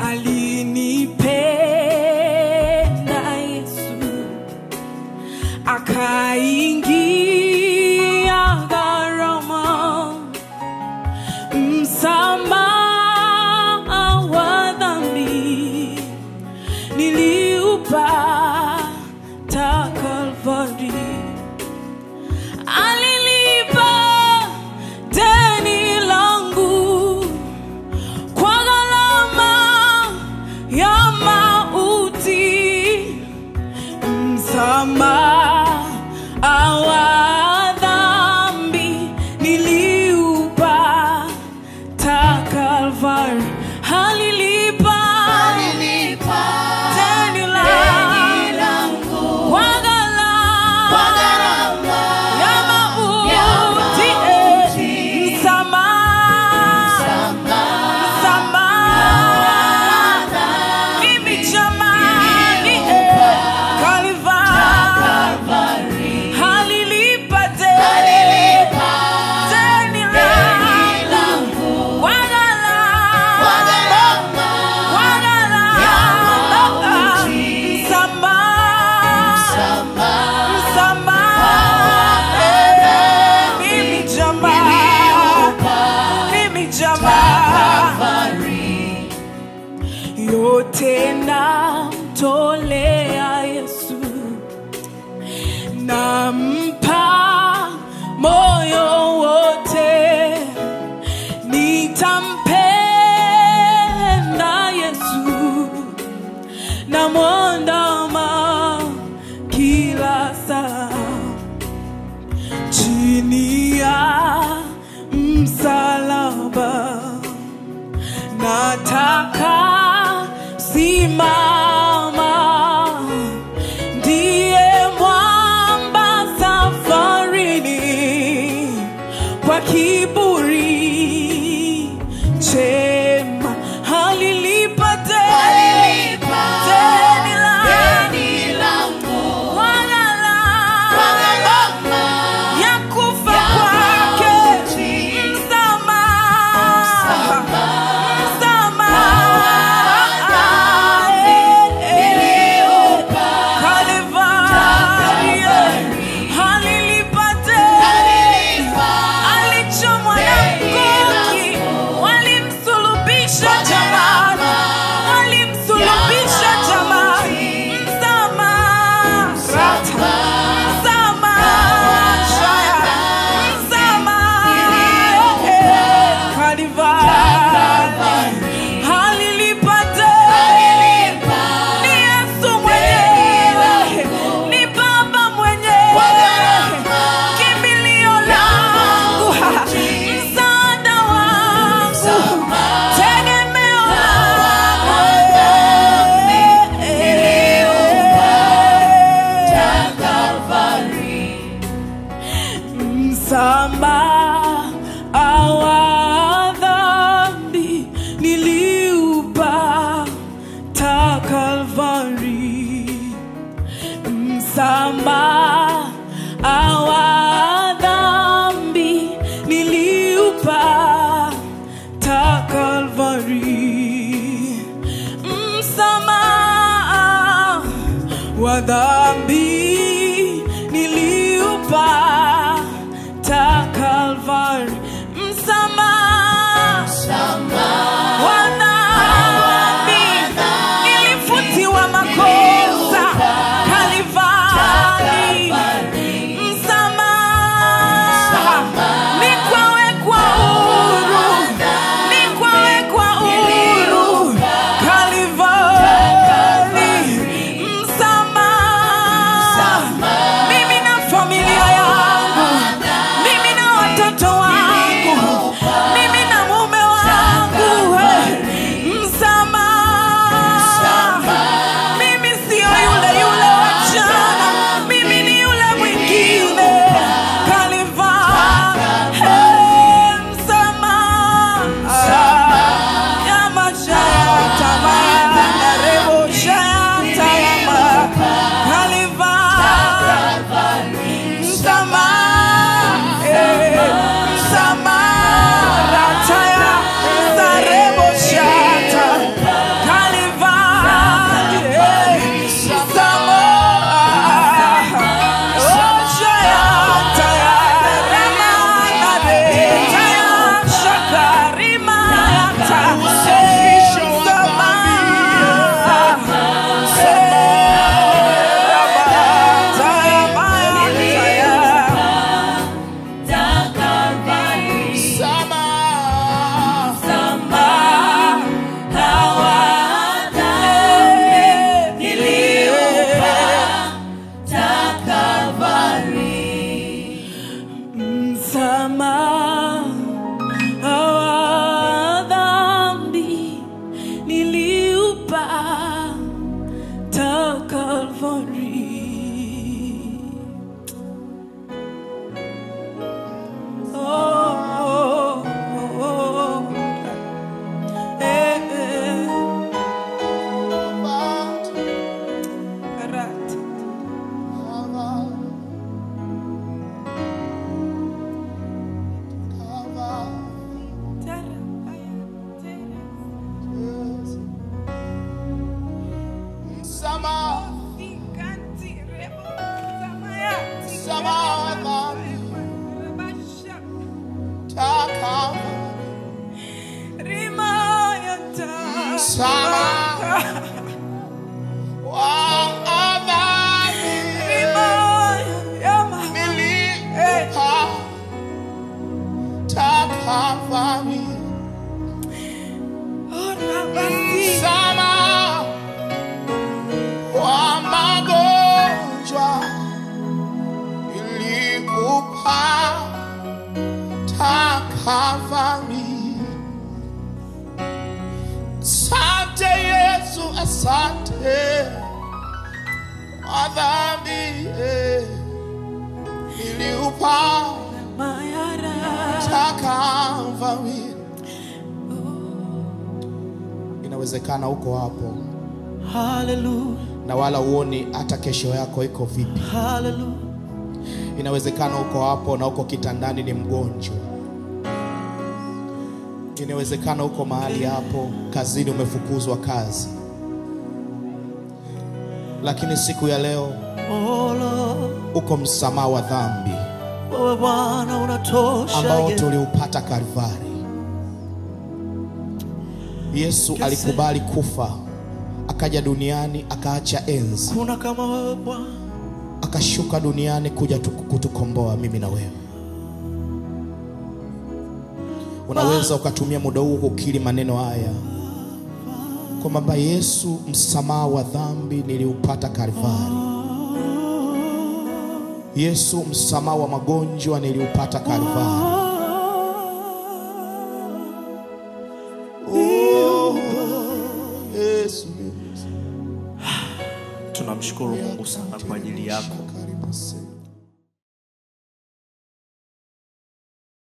alinipenda Yesu akaingia gharama msamaha wa dhambi niliupata Kalvari alilipa deni langu kwa gharama ya mauti msamaha wa dhambi niliupata Kalvari alilipa deni langu kwa gharama ya mauti msamaha msamaha mimi jamani Kalvari alilipa deni deni langu kwa gharama kwa gharama msamaha msamaha mimi jamaa mimi jamaa yote namtolea Yesu nampa moyo wote nitampenda Yesu namwandama kila saa chini ya msalaba nataka simama ndiye mwamba safarini kwa kiburi chema halilipa deni deni langu kwa gharama ya kufa kwake msamaha msamaha Kalvari alilipa deni alichomwa na mkuki walimsulubisha jamani walimsulubisha jamani msamaha msamaha msamaha Kalvari alilipa deni ni Yesu mwenyewe ni Baba mwenyewe kimbilio langu msaada wangu tegemeo langu msamaha wa dhambi niliupata Kalvari msamaha wa dhambi niliupata Kalvari msamaha wa dhambi niliupata Kalvari msamaha wa dhambi nilifutiwa makosa Kalvari msamaha nikwawekwa huru nikwawekwa huru Kalvari msamaha msamaha wa dhambi niliupata Kalvari. Msamaha wa magonjwa niliupata Kalvari. Asante Yesu, asante kwa dhambi eh, niliupata Kalvari. Inawezekana uko hapo Hallelujah, na wala uoni hata kesho yako iko vipi. hallelujah. Inawezekana uko hapo na uko kitandani ni mgonjwa. Inawezekana uko mahali hapo kazini umefukuzwa kazi, lakini siku ya leo Oh Lord, uko msamaha wa dhambi wewe Bwana unatosha. ambao Yesu. tuliupata Kalvari. Yesu alikubali kufa, akaja duniani, akaacha enzi, Kuna kama wewe Bwana. akashuka duniani kuja tu- kutukomboa mimi na wewe. Unaweza ukatumia muda huu kukiri maneno haya kwamba Yesu, msamaha wa dhambi niliupata Kalvari. Yesu, msamaha wa magonjwa niliupata Kalvari. Oh, Yesu, Yesu. Tunamshukuru Mungu sana kwa ajili yako. Karibu sana.